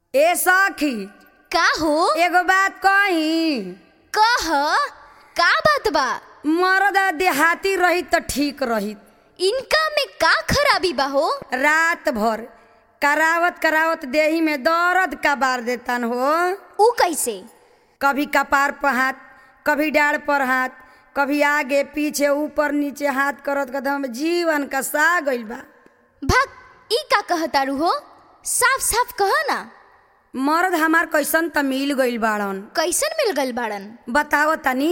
ए सखी का हो एगो बात कही कह का बात बा मरद देहाती रही त ठीक रही इनका में का खराबी बा हो रात भर करावत करावत देही में दर्द का बार देतन हो ऊ कैसे कभी कपार पर हाथ कभी डाढ़ पर हाथ कभी आगे पीछे ऊपर नीचे हाथ करत कदम जीवन का सा गइल बा भाग ई का कहतारू हो साफ साफ कह ना मर्द हमार कैसन त मिल गइल बाड़न कैसन मिल गल बाड़न बताओ तनी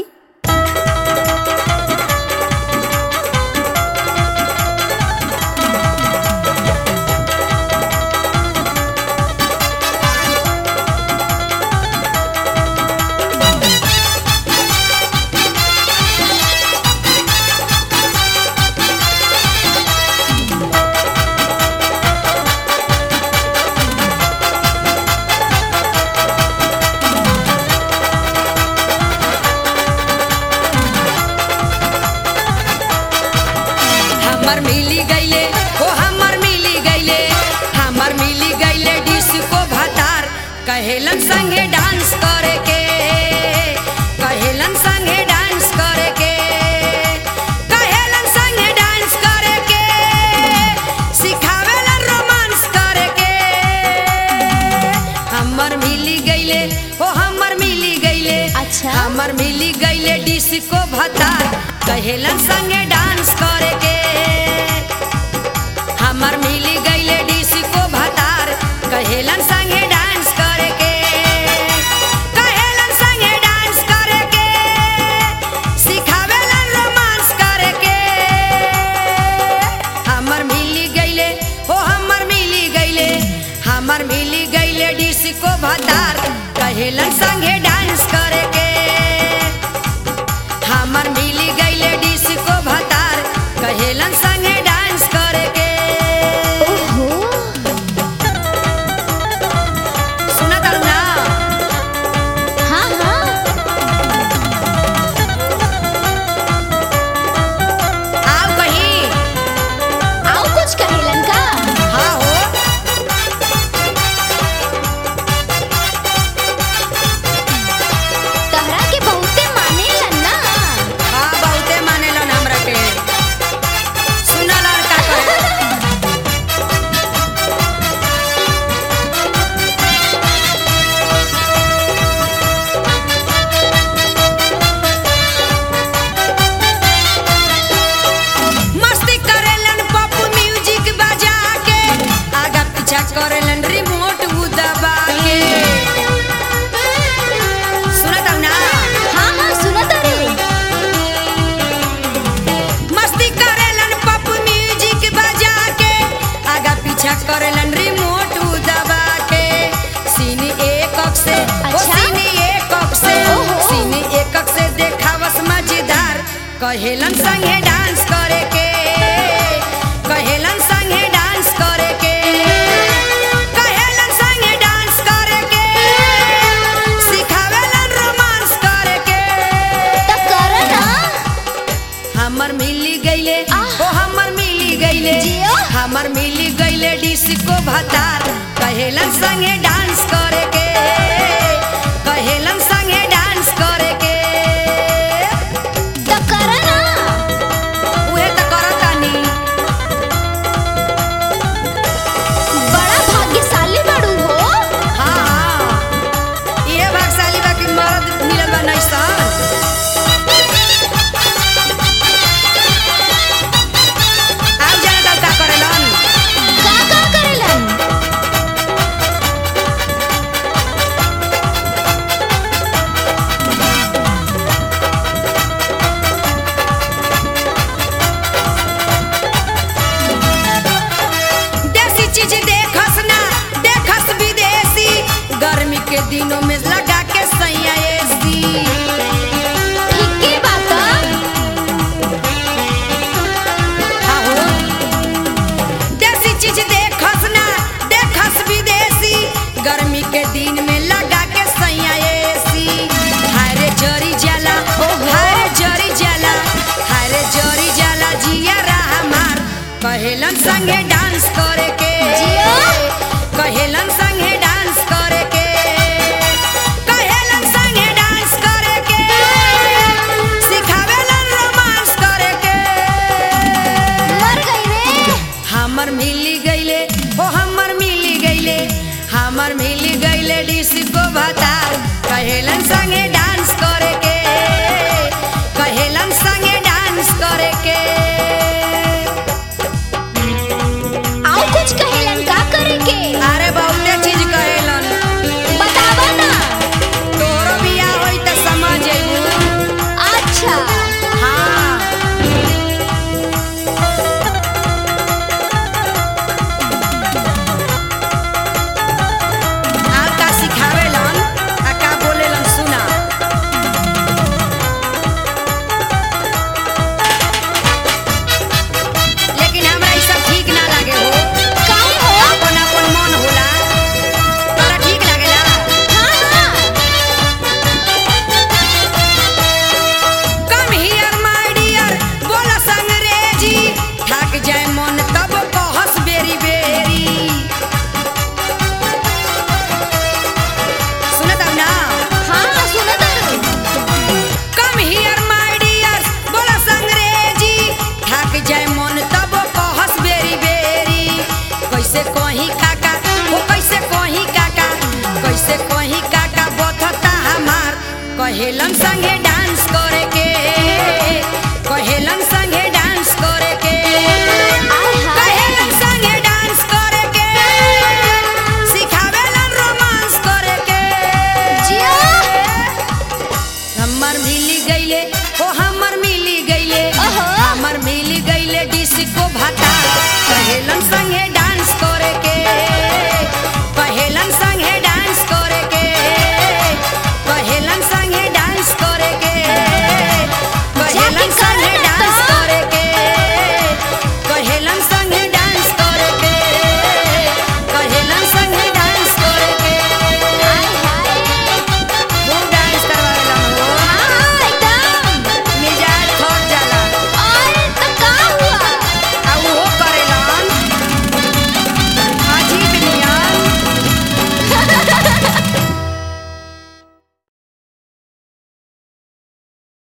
हमर मिली गईले ओ हमर मिली गईले हमर मिली गईले डिस्को भतार कहेलन संगे डांस करे के कहेलन संगे डांस करे के कहेलन संगे डांस करे के सिखावेलन रोमांस करे के हमर मिली गईले ओ हमर मिली गईले अच्छा। हमर मिली गईले डिस्को भतार कहेलन संगे डांस करे के हमर मिली गईले डिस्को भतार कहेलन संगे डांस करे के कहेलन संगे डांस करे के सिखावेलन रोमांस करे के हमर मिली गईले ओ हमर मिली गईले हमर मिली गईले डिस्को भतार कहेलन संगे डांस करे के हमर मिली गईले डिस्को भतार कहेलन संगे डांस करे के ओहो सुना तारू ना हाँ हाँ आओ कहीं आओ कुछ कहेलन का हाँ हो तहरा के बहुते मानेलन ना हाँ बहुते मानेलन हमरा के सुना लड़का कहे मस्ती करेलन पॉप म्यूजिक बजा के आगा पीछा करेलन रिमोट उ दबा के सुनत हौ ना हाँ हाँ सुनत रे मस्ती करेलन पॉप म्यूजिक बजा के आगा पीछा करेलन रिमोट उ दबा के सीन एकक से ओ अच्छा। सीन एकक से ओहो। सीन एकक से देखावस मजेदार कहेलन संगे डांस करे के कहेलन संगे डांस करे के कहेलन संगे डांस करे के सिखावेलन रोमांस करे के त कर ना हमर मिली गईले आह। ओ हमर मिली गईले जियो। हमर मिली गईले डिस्को भतार कहेलन संगे डांस करे के कहेलन संगे डांस करे के त कर ना उहे त करतानी बड़ा भाग्यशाली बाड़ू हो हाँ हाँ ये भागशाली बा कि मरद मिलल बा नैसन आउ जाने तब का करेलन का का करेलन देसी चीज देखस ना देखस विदेशी गर्मी के दिनों में लगा के सैया एसी ठीके बात हाँ हो देसी चीज देखस ना देखस विदेशी गर्मी के दिन में लगा के सैया एसी हारे जरी जाला हारे जरी जाला हारे जरी जाला जिया रहा मार कहेलन संगे डांस करे के जियो। कहेलन संगे डांस करे हमर मिली गईले डिस्को भतार कहेलन संगे डांस करे के कहेलन संगे डांस करे के आउ कुछ कहेलन का करे के अरे बहुते चीज कहेलन बतावा ना तोरो बिया होई त समझ अइबू अच्छा हाँ आप का सिखावेलन आ का बोलेलन सुना लेकिन हमरा ई सब ठीक ना लागे हो काहे हो अपन अपन मन होला तोरा ठीक लागेला हाँ हाँ कम हियर माय डियर बोला संग्रेजी थक जाए मन तब कहस बेरी बेरी सुनत हौ ना हाँ सुनो तारू कम हियर माय डियर बोला संग्रेजी थक जाए मन तब कहस बेरी बेरी कैसे कहीं काका हो कैसे कहीं काका कैसे कहीं काका बथता हमार कहेलन संगे डांस करे के कहेलन संगे डांस करे के आय हाय कहेलन संगे डांस करे के सिखावेलन रोमांस करे के जिया हमर मिली गईले ओ हमर मिली गईले ओहो। हमर मिली गईले डिस्को भाता कहेलन संग